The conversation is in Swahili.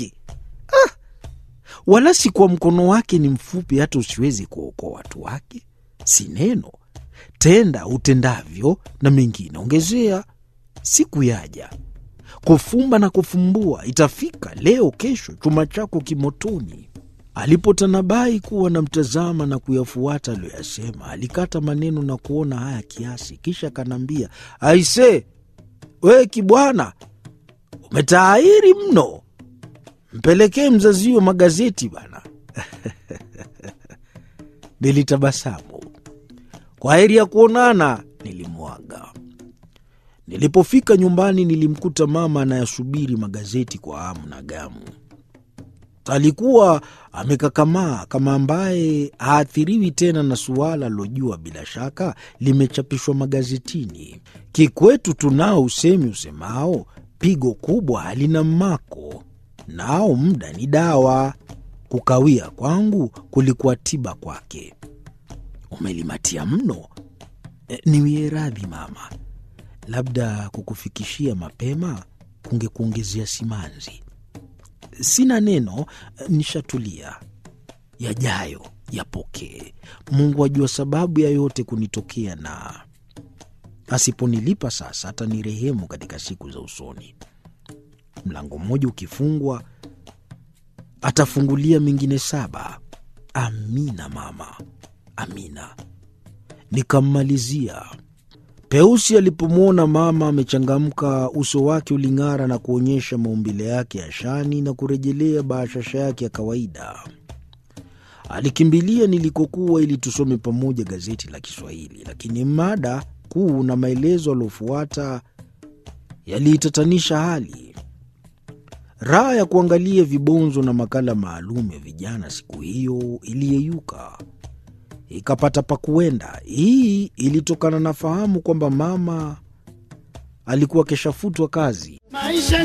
wake ah! Wala si kwa mkono wake ni mfupi hata usiwezi kuokoa watu wake. Si neno tenda utendavyo, na mengine ongezea. Siku yaja kufumba na kufumbua, itafika leo kesho, chuma chako kimotoni. Alipotanabai kuwa na mtazama na kuyafuata aliyoyasema, alikata maneno na kuona haya kiasi, kisha akaniambia, aise, we kibwana, umetaahiri mno, mpelekee mzazi huyo magazeti bana. Nilitabasamu. Kwa heri ya kuonana, nilimwaga. Nilipofika nyumbani, nilimkuta mama anayasubiri magazeti kwa hamu na gamu. Alikuwa amekakamaa kama ambaye haathiriwi tena na suala alilojua bila shaka limechapishwa magazetini. Kikwetu tunao usemi usemao, pigo kubwa halina mmako, nao muda ni dawa. Kukawia kwangu kulikuwa tiba kwake. Umelimatia mno. E, niwie radhi mama, labda kukufikishia mapema kungekuongezea simanzi. Sina neno, nishatulia. Yajayo yapokee. Mungu ajua sababu ya yote kunitokea, na asiponilipa sasa atanirehemu katika siku za usoni. Mlango mmoja ukifungwa, atafungulia mengine saba. Amina mama, amina. Nikammalizia. Peusi alipomwona mama amechangamka, uso wake uling'ara na kuonyesha maumbile yake ya shani na kurejelea bashasha yake ya kawaida. Alikimbilia nilikokuwa ili tusome pamoja gazeti la Kiswahili, lakini mada kuu na maelezo aliofuata yaliitatanisha hali. Raha ya kuangalia vibonzo na makala maalum ya vijana siku hiyo iliyeyuka ikapata pa kuenda. Hii ilitokana na fahamu kwamba mama alikuwa keshafutwa kazi. Maisha